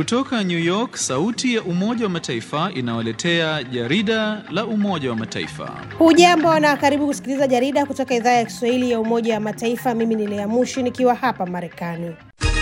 Kutoka New York, sauti ya Umoja wa Mataifa inawaletea jarida la Umoja wa Mataifa. Hujambo na karibu kusikiliza jarida kutoka idhaa ya Kiswahili ya Umoja wa Mataifa. Mimi ni Lea Mushi nikiwa hapa Marekani.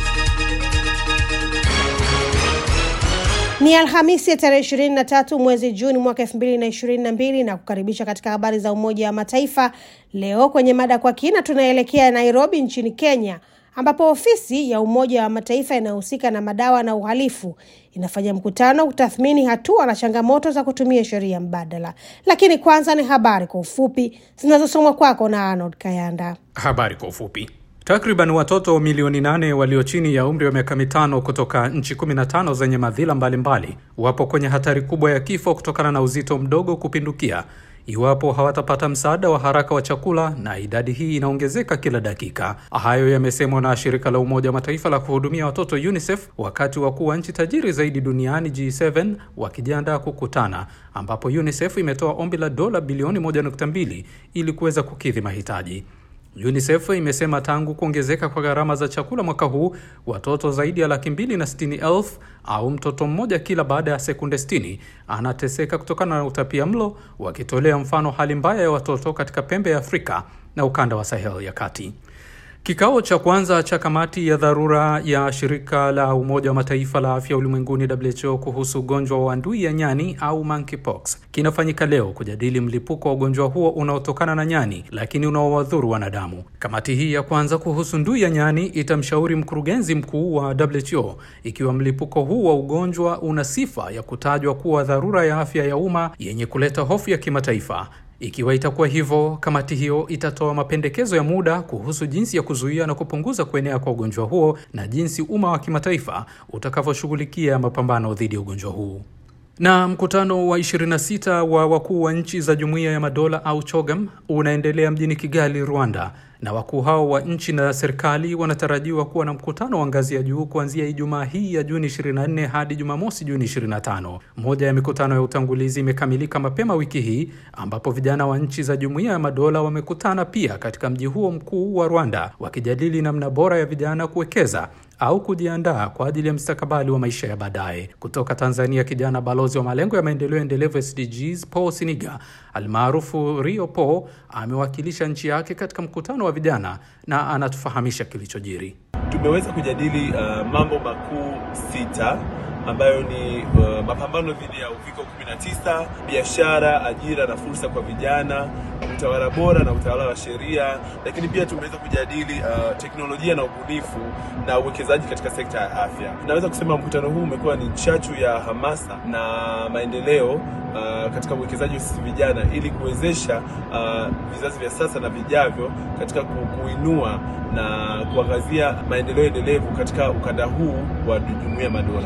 Ni Alhamisi ya tarehe ishirini na tatu mwezi Juni mwaka elfu mbili na ishirini na mbili na kukaribisha katika habari za Umoja wa Mataifa. Leo kwenye mada kwa kina, tunaelekea Nairobi nchini Kenya ambapo ofisi ya Umoja wa Mataifa inayohusika na madawa na uhalifu inafanya mkutano kutathmini hatua na changamoto za kutumia sheria mbadala. Lakini kwanza ni habari kwa ufupi zinazosomwa kwako na Arnold Kayanda. Habari kwa ufupi. Takriban watoto milioni nane walio chini ya umri wa miaka mitano kutoka nchi 15 zenye madhila mbalimbali mbali, wapo kwenye hatari kubwa ya kifo kutokana na uzito mdogo kupindukia iwapo hawatapata msaada wa haraka wa chakula, na idadi hii inaongezeka kila dakika. Hayo yamesemwa na shirika la Umoja wa Mataifa la kuhudumia watoto UNICEF wakati wakuu wa nchi tajiri zaidi duniani G7 wakijiandaa kukutana, ambapo UNICEF imetoa ombi la dola bilioni 1.2 ili kuweza kukidhi mahitaji. UNICEF imesema tangu kuongezeka kwa gharama za chakula mwaka huu, watoto zaidi ya laki mbili na sitini elfu au mtoto mmoja kila baada ya sekunde 60 anateseka kutokana na utapia mlo, wakitolea mfano hali mbaya ya watoto katika pembe ya Afrika na ukanda wa Sahel ya kati. Kikao cha kwanza cha kamati ya dharura ya shirika la Umoja wa Mataifa la afya ulimwenguni WHO kuhusu ugonjwa wa ndui ya nyani au monkeypox kinafanyika leo kujadili mlipuko wa ugonjwa huo unaotokana na nyani lakini unaowadhuru wanadamu. Kamati hii ya kwanza kuhusu ndui ya nyani itamshauri mkurugenzi mkuu wa WHO ikiwa mlipuko huu wa ugonjwa una sifa ya kutajwa kuwa dharura ya afya ya umma yenye kuleta hofu ya kimataifa. Ikiwa itakuwa hivyo, kamati hiyo itatoa mapendekezo ya muda kuhusu jinsi ya kuzuia na kupunguza kuenea kwa ugonjwa huo na jinsi umma wa kimataifa utakavyoshughulikia mapambano dhidi ya ugonjwa huu. Na mkutano wa 26 wa wakuu wa nchi za Jumuiya ya Madola au CHOGM unaendelea mjini Kigali, Rwanda, na wakuu hao wa nchi na serikali wanatarajiwa kuwa na mkutano wa ngazi ya juu kuanzia Ijumaa hii ya Juni 24 hadi Jumamosi Juni 25. Moja ya mikutano ya utangulizi imekamilika mapema wiki hii ambapo vijana wa nchi za Jumuiya ya Madola wamekutana pia katika mji huo mkuu wa Rwanda wakijadili namna bora ya vijana kuwekeza au kujiandaa kwa ajili ya mstakabali wa maisha ya baadaye. Kutoka Tanzania, kijana balozi wa malengo ya maendeleo endelevu SDGs Paul Siniga almaarufu Rio Paul amewakilisha nchi yake katika mkutano wa vijana na anatufahamisha kilichojiri. Tumeweza kujadili uh, mambo makuu sita ambayo ni uh, mapambano dhidi ya uviko 19, biashara, ajira na fursa kwa vijana, utawala bora na utawala wa sheria, lakini pia tumeweza kujadili uh, teknolojia na ubunifu na uwekezaji katika sekta ya afya. Naweza kusema mkutano huu umekuwa ni chachu ya hamasa na maendeleo uh, katika uwekezaji wa sisi vijana ili kuwezesha uh, vizazi vya sasa na vijavyo katika kuinua na kuangazia maendeleo endelevu katika ukanda huu wa Jumuiya ya Madola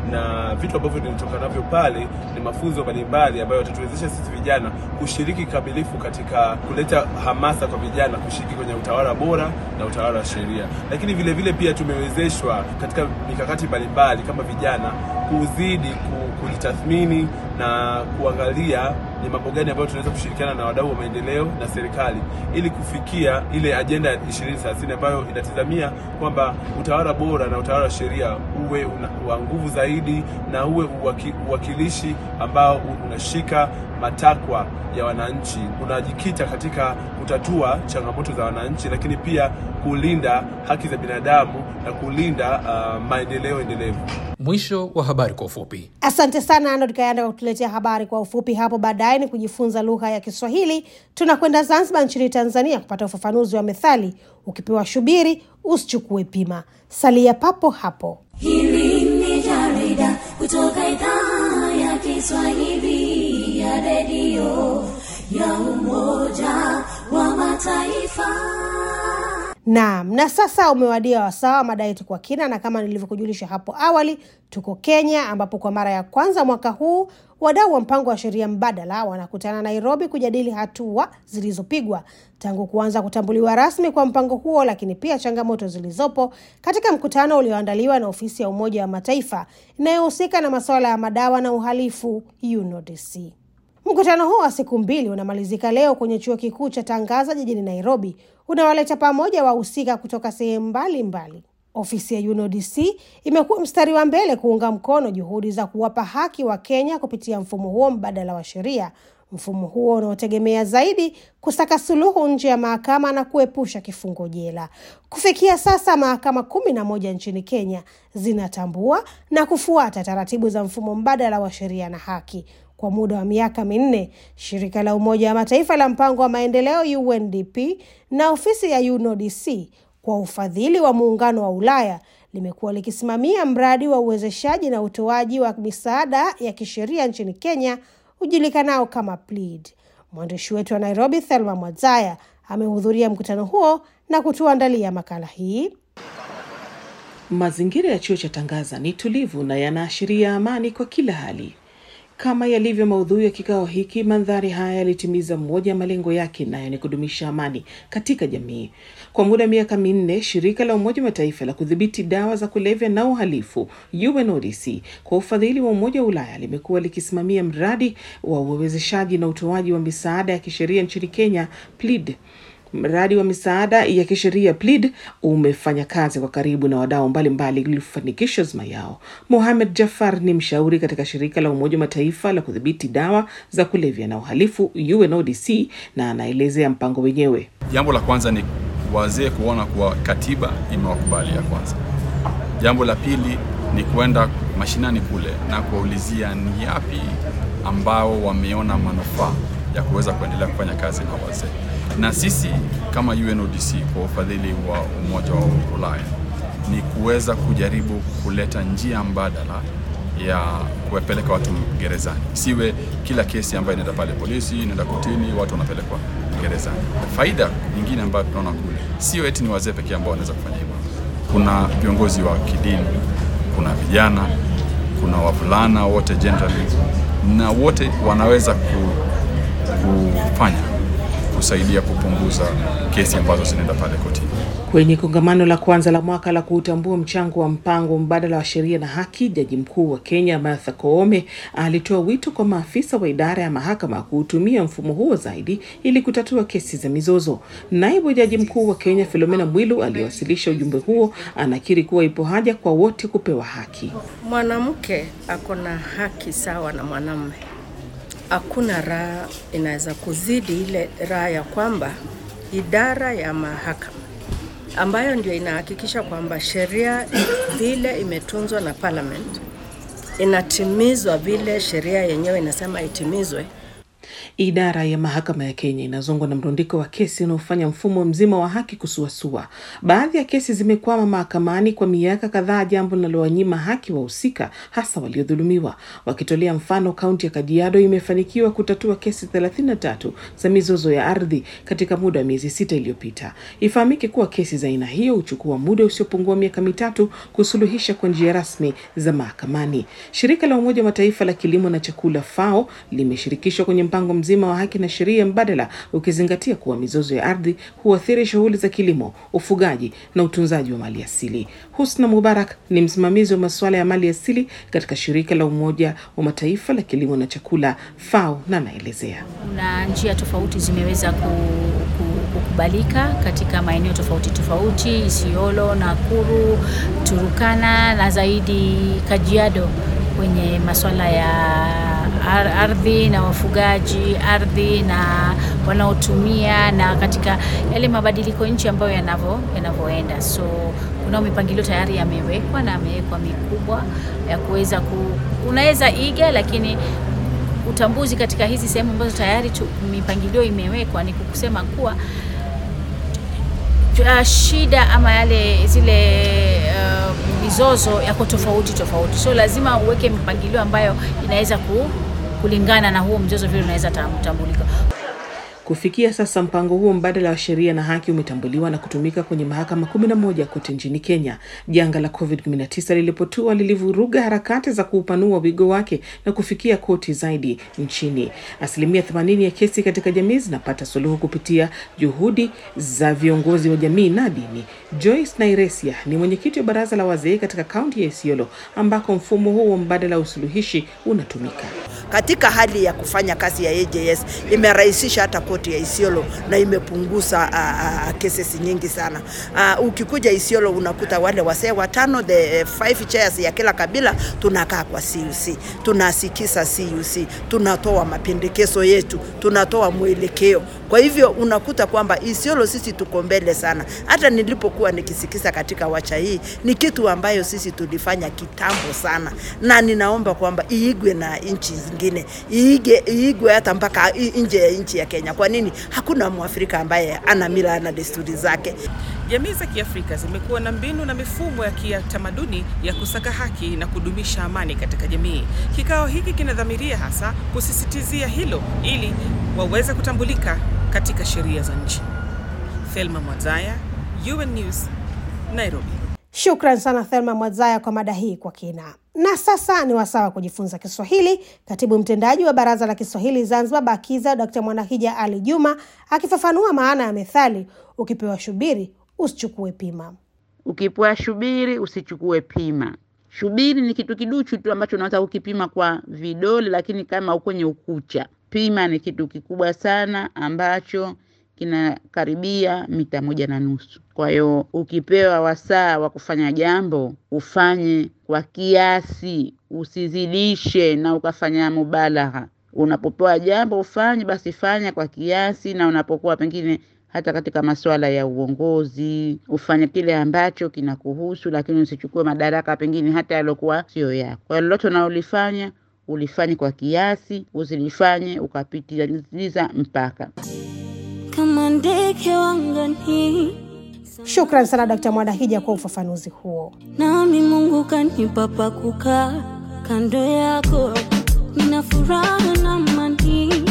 na vitu ambavyo nilitoka navyo pale ni mafunzo mbalimbali ambayo yatatuwezesha sisi vijana kushiriki kikamilifu katika kuleta hamasa kwa vijana kushiriki kwenye utawala bora na utawala wa sheria, lakini vile vile pia tumewezeshwa katika mikakati mbalimbali kama vijana kuzidi kujitathmini na kuangalia ni mambo gani ambayo tunaweza kushirikiana na wadau wa maendeleo na serikali ili kufikia ile ajenda ya 2030 ambayo inatizamia kwamba utawala bora na utawala wa sheria uwe wa nguvu zaidi na uwe uwaki, uwakilishi ambao unashika matakwa ya wananchi, unajikita katika kutatua changamoto za wananchi, lakini pia kulinda haki za binadamu na kulinda uh, maendeleo endelevu. Mwisho wa habari kwa ufupi. Asante sana Arnold Kayanda kwa kutuletea habari kwa ufupi. Hapo baadaye ni kujifunza lugha ya Kiswahili. Tunakwenda Zanzibar nchini Tanzania kupata ufafanuzi wa methali, ukipewa shubiri usichukue pima. Salia papo hapo. Hili ni jarida kutoka idhaa ya Kiswahili ya redio ya Umoja wa Mataifa. Naam, na sasa umewadia wasaa wa mada yetu kwa kina, na kama nilivyokujulisha hapo awali, tuko Kenya ambapo kwa mara ya kwanza mwaka huu wadau wa mpango wa sheria mbadala wanakutana Nairobi kujadili hatua zilizopigwa tangu kuanza kutambuliwa rasmi kwa mpango huo, lakini pia changamoto zilizopo katika mkutano ulioandaliwa na ofisi ya Umoja wa Mataifa inayohusika na masuala ya madawa na uhalifu UNODC. Mkutano huo wa siku mbili unamalizika leo kwenye chuo kikuu cha Tangaza jijini Nairobi, unawaleta pamoja wahusika kutoka sehemu mbalimbali. Ofisi ya UNODC imekuwa mstari wa mbele kuunga mkono juhudi za kuwapa haki wa Kenya kupitia mfumo huo mbadala wa sheria, mfumo huo unaotegemea zaidi kusaka suluhu nje ya mahakama na kuepusha kifungo jela. Kufikia sasa, mahakama kumi na moja nchini Kenya zinatambua na kufuata taratibu za mfumo mbadala wa sheria na haki. Kwa muda wa miaka minne, shirika la Umoja wa Mataifa la mpango wa maendeleo UNDP na ofisi ya UNODC kwa ufadhili wa Muungano wa Ulaya limekuwa likisimamia mradi wa uwezeshaji na utoaji wa misaada ya kisheria nchini Kenya ujulikanao kama PLEAD. Mwandishi wetu wa Nairobi, Thelma Mwadzaya, amehudhuria mkutano huo na kutuandalia makala hii. Mazingira ya chuo cha Tangaza ni tulivu na yanaashiria amani kwa kila hali. Kama yalivyo maudhui ya kikao hiki, mandhari haya yalitimiza mmoja ya malengo yake, nayo ni kudumisha amani katika jamii. Kwa muda wa miaka minne, shirika la Umoja wa Mataifa la kudhibiti dawa za kulevya na uhalifu UNODC kwa ufadhili wa Umoja wa Ulaya limekuwa likisimamia mradi wa uwezeshaji na utoaji wa misaada ya kisheria nchini Kenya, PLEAD. Mradi wa misaada ya kisheria PLEAD umefanya kazi kwa karibu na wadau mbalimbali ili kufanikisha azma yao. Mohamed Jafar ni mshauri katika shirika la Umoja wa Mataifa la kudhibiti dawa za kulevya na uhalifu UNODC, na anaelezea mpango wenyewe. Jambo la kwanza ni wazee kuona kuwa katiba imewakubalia kwanza. Jambo la pili ni kwenda mashinani kule na kuwaulizia ni yapi ambao wameona manufaa ya kuweza kuendelea kufanya kazi na wazee na sisi kama UNODC kwa ufadhili wa Umoja wa Ulaya ni kuweza kujaribu kuleta njia mbadala ya kuwapeleka watu gerezani. Siwe kila kesi ambayo inaenda pale polisi, inaenda kotini, watu wanapelekwa gerezani. Faida nyingine ambayo tunaona kule sio eti ni wazee pekee ambao wanaweza kufanya hivyo. Kuna viongozi wa kidini, kuna vijana, kuna wavulana wote generally, na wote wanaweza ku, kufanya kusaidia kupunguza kesi ambazo zinaenda pale kotini. Kwenye kongamano la kwanza la mwaka la kuutambua mchango wa mpango mbadala wa sheria na haki, jaji mkuu wa Kenya Martha Koome alitoa wito kwa maafisa wa idara ya mahakama kuutumia mfumo huo zaidi ili kutatua kesi za mizozo. Naibu jaji mkuu wa Kenya Philomena Mwilu aliyewasilisha ujumbe huo anakiri kuwa ipo haja kwa wote kupewa haki. Mwanamke ako na haki sawa na mwanamume. Hakuna raha inaweza kuzidi ile raha ya kwamba idara ya mahakama ambayo ndio inahakikisha kwamba sheria vile imetunzwa na parliament inatimizwa vile sheria yenyewe inasema itimizwe. Idara ya mahakama ya Kenya inazongwa na mrundiko wa kesi unaofanya mfumo mzima wa haki kusuasua. Baadhi ya kesi zimekwama mahakamani kwa miaka kadhaa, jambo linalowanyima haki wahusika, hasa waliodhulumiwa. Wakitolea mfano, kaunti ya Kajiado imefanikiwa kutatua kesi 33 za mizozo ya ardhi katika muda wa miezi sita iliyopita. Ifahamike kuwa kesi za aina hiyo huchukua muda usiopungua miaka mitatu kusuluhisha kwa njia rasmi za mahakamani. Shirika la Umoja wa Mataifa la kilimo na chakula FAO limeshirikishwa kwenye mpango mzima wa haki na sheria mbadala ukizingatia kuwa mizozo ya ardhi huathiri shughuli za kilimo, ufugaji na utunzaji wa mali asili. Husna Mubarak ni msimamizi wa masuala ya mali asili katika shirika la Umoja wa Mataifa la kilimo na chakula FAO na anaelezea. Kuna njia tofauti zimeweza ku, ku, kukubalika katika maeneo tofauti tofauti, Isiolo, Nakuru, Turukana na zaidi Kajiado kwenye masuala ya ardhi na wafugaji, ardhi na wanaotumia, na katika yale mabadiliko nchi ambayo yanavyo yanavyoenda. So kuna mipangilio tayari yamewekwa na yamewekwa mikubwa ya kuweza ku, unaweza iga, lakini utambuzi katika hizi sehemu ambazo tayari tu, mipangilio imewekwa ni kusema kuwa uh, shida ama yale zile uh, mizozo yako tofauti tofauti, so lazima uweke mipangilio ambayo inaweza ku, kulingana na huo mzozo vile unaweza tambulika. Kufikia sasa mpango huo mbadala wa sheria na haki umetambuliwa na kutumika kwenye mahakama 11 kote nchini Kenya. Janga la COVID-19 lilipotua lilivuruga harakati za kuupanua wigo wake na kufikia koti zaidi nchini. Asilimia 80 ya kesi katika jamii zinapata suluhu kupitia juhudi za viongozi wa jamii na dini. Joyce Nairesia ni mwenyekiti wa baraza la wazee katika kaunti ya Isiolo ambako mfumo huo mbadala wa usuluhishi unatumika. Katika hali ya kufanya kazi ya AJS imerahisisha hata koti kaunti ya Isiolo na imepunguza uh, uh, cases nyingi sana. Uh, ukikuja Isiolo unakuta wale wasee watano the uh, five chairs ya kila kabila tunakaa kwa CUC, tunasikiza CUC, tunatoa mapendekezo yetu, tunatoa mwelekeo. Kwa hivyo unakuta kwamba Isiolo sisi tuko mbele sana. Hata nilipokuwa nikisikiza katika wacha hii ni kitu ambayo sisi tulifanya kitambo sana, na ninaomba kwamba iigwe na nchi zingine, iige iigwe hata mpaka nje ya nchi ya Kenya. Kwa nini? Hakuna Mwafrika ambaye ana mila na desturi zake. Jamii za Kiafrika zimekuwa na mbinu na mifumo ya kitamaduni ya kusaka haki na kudumisha amani katika jamii. Kikao hiki kinadhamiria hasa kusisitizia hilo ili waweze kutambulika katika sheria za nchi. Thelma Mwazaya, UN News, Nairobi. Shukran sana Thelma Mwazaya kwa mada hii kwa kina. Na sasa ni wasaa wa kujifunza Kiswahili. Katibu mtendaji wa Baraza la Kiswahili Zanzibar, BAKIZA, Dkt Mwanahija Ali Juma akifafanua maana ya methali, ukipewa shubiri usichukue pima. Ukipewa shubiri usichukue pima. Shubiri ni kitu kiduchu tu ambacho unaweza kukipima kwa vidole, lakini kama kwenye ukucha. Pima ni kitu kikubwa sana ambacho kinakaribia mita moja na nusu. Kwa hiyo ukipewa wasaa wa kufanya jambo ufanye kwa kiasi, usizidishe na ukafanya mubalagha. Unapopewa jambo ufanye, basi fanya kwa kiasi, na unapokuwa pengine hata katika masuala ya uongozi ufanye kile ambacho kinakuhusu, lakini usichukue madaraka pengine hata yaliokuwa sio yako. Kwa lolote unalolifanya ulifanye kwa kiasi, usilifanye ukapitiliza mpaka kama ndege wangani. Shukran sana Dkt Mwanahija kwa ufafanuzi huo. Nami Mungu kanipa pa kukaa kando yako, nina furaha na amani.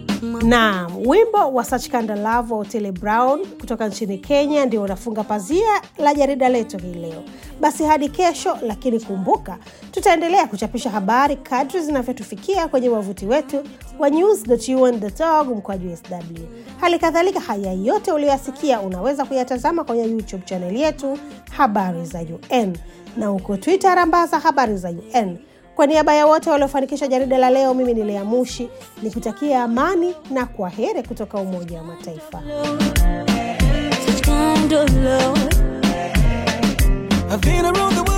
Naam, wimbo wa Such Kind of Love wa Otile Brown kutoka nchini Kenya ndio unafunga pazia la jarida letu hii leo. Basi hadi kesho, lakini kumbuka, tutaendelea kuchapisha habari kadri zinavyotufikia kwenye wavuti wetu wa news.un.org mkwaju sw. Hali kadhalika, haya yote uliyoyasikia unaweza kuyatazama kwenye YouTube chaneli yetu Habari za UN na huko Twitter rambaza Habari za UN. Kwa niaba ya wote waliofanikisha jarida la leo, mimi ni Lea Mushi nikutakia amani na kwa heri kutoka Umoja wa Mataifa. Such kind of love. I've been around the world.